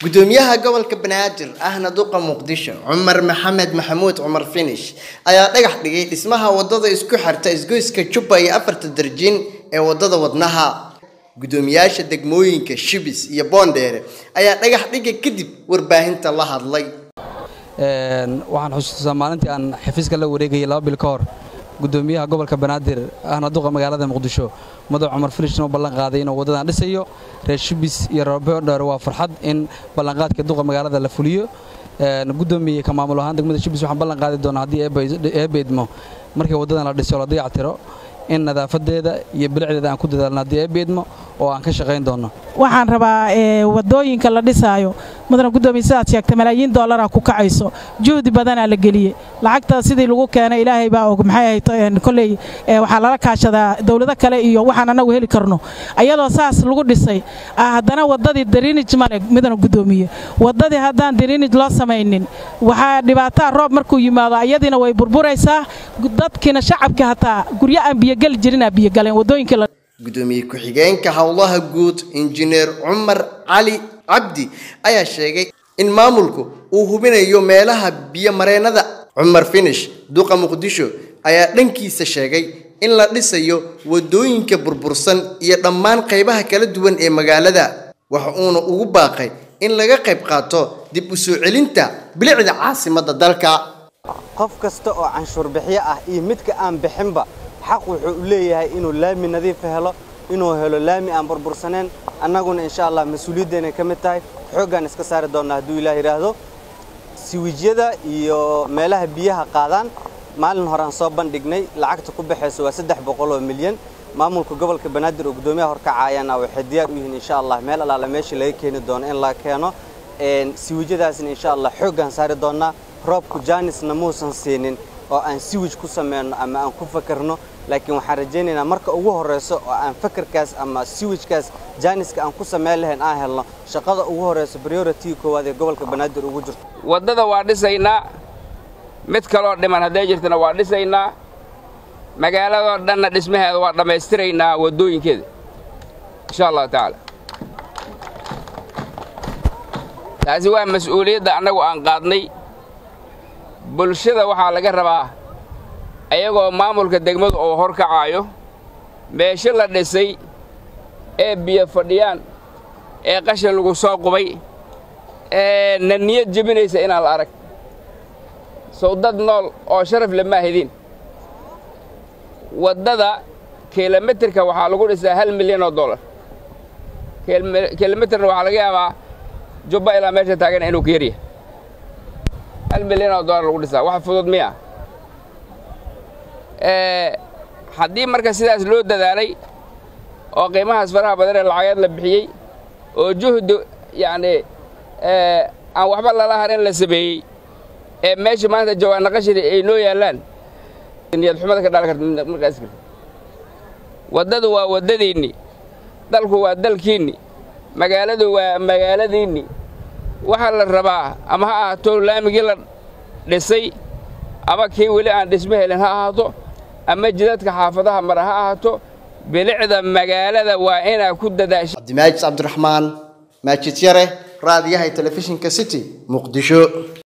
gudoomiyaha gobolka banaadir ahna duqa muqdisho cumar maxamed maxamuud cumar finish ayaa dhagax dhigay dhismaha wadada isku xirta isgoyska jubba iyo afarta darjiin ee wadada wadnaha gudoomiyaasha degmooyinka shibis iyo boondheere ayaa dhagax dhiga kadib warbaahinta la hadlay waxaan xusuustaa maalintii aan xafiiska la wareegayay laba bil ka hor gudoomiyaha gobolka banaadir ahna duqa magaalada muqdisho madax cumar filishna u ballan qaaday inuu waddadan dhisayo reer shibis iyo reer boondheer waa farxad in ballanqaadka duqa magaalada la fuliyo gudoomiye ka maamul ahaan degmada shibis waxaan ballan qaadi doonaa haddii eebeydmo markii waddadan la dhiso la dayactiro in nadaafadeeda iyo bilicdeeda aan ku dadaalno haddii eebeydmo oo aan ka shaqayn doonno waxaan rabaa wadooyinka la dhisaayo mudana gudoomiye sidaad sheegtay malaayiin doollara ku kacayso juhdi badanaa la geliyey lacagta sidii lagu keenay ilaahay baa og maxay ahayd kolley waxaa lala kaashadaa dawlado kale iyo waxaan annagu heli karno ayadoo saas lagu dhisay haddana waddadii dariinij male mudana gudoomiye waddadii haddaan dariinij loo samaynin waxaa dhibaataa roob markuu yimaado ayadiina way burburaysaa dadkiina shacabka hataa guryo aan biyogeli jirinaa biyogaleen waddooyinkii la gudoomiye ku-xigeenka howlaha guud injineer cumar cali cabdi ayaa sheegay in maamulku uu hubinayo meelaha biyomareennada cumar finish duqa muqdisho ayaa dhankiisa sheegay in la dhisayo waddooyinka burbursan iyo dhammaan qaybaha kala duwan ee magaalada waxa uuna ugu baaqay in laga qayb qaato dib u soo celinta bilicda caasimadda dalka qof kasta oo canshuur bixiyo ah iyo midka aan bixinba xaq wuxuu u leeyahay inuu laami nadiif helo inuu helo laami aan burbursaneen annaguna insha allah mas-uuliyaddeena ka mid tahay xooggaan iska saari doonnaa hadduu ilaah yidhaahdo siwijyada iyo meelaha biyaha qaadaan maalin hore aan soo bandhignay lacagta ku baxaysa waa saddex boqol oo milyan maamulka gobolka banaadir oo guddoomiyaha horkacaayana waxay diyaar u yihiin insha allah meel allaala meeshii laga keeni doono in la keeno siwijyadaasna insha allah xooggaan saari doonnaa roobku jaanisna muusan siinin oo aan siwij ku samayno ama aan ku fakarno laakiin waxaan rajaynaynaa marka ugu horrayso oo aan fakarkaas ama siwijkaas jaaniska aan ku samayn lahayn aan helno shaqada ugu horrayso priority koowaad ee gobolka banaadir ugu jirto waddada waa dhisaynaa mid kaloo dhiman hadday jirtana waa dhisaynaa magaaladoo dhanna dhismaheeda waa dhammaystiraynaa waddooyinkeeda insha allahu tacaala taasi waa mas-uuliyadda annagu aan qaadnay bulshada waxaa laga rabaa ayagoo maamulka degmadu uu hor kacaayo meesho la dhisay ee biyo fadhiyaan ee qashin lagu soo qubay ee na niyad jebinaysa inaan la arag sow dad nool oo sharaf lama hidin waddada kilomitirka waxaa lagu dhisaa hal milyan oo dollar kilomitirna waxaa laga yaabaa jubba ilaa meesha taagana inuu ka yaryahay hal milyan oo dollar lagu dhisaa wax fudud miya haddii marka sidaas loo dadaalay oo qiimahaas faraha badan ee lacageed la bixiyey oo juhdi yacnii aan waxba lala harin la sameeyey ee meesha maanta jawaanna qashiri ay noo yaallaan niyad xumada ka dhaali karta markaas karta waddadu waa waddadiinni dalku waa dalkiinni magaaladu waa magaaladiinni waxaa la rabaa ama ha ahaato laamigii la dhisay ama kii weli aan dhismo helin ha ahaato ama jidadka xaafadaha mara ha ahaato bilicda magaalada waa inaa ku dadaasha cabdimaajid cabdiraxmaan maajid yare raadiyaha telefishinka city muqdisho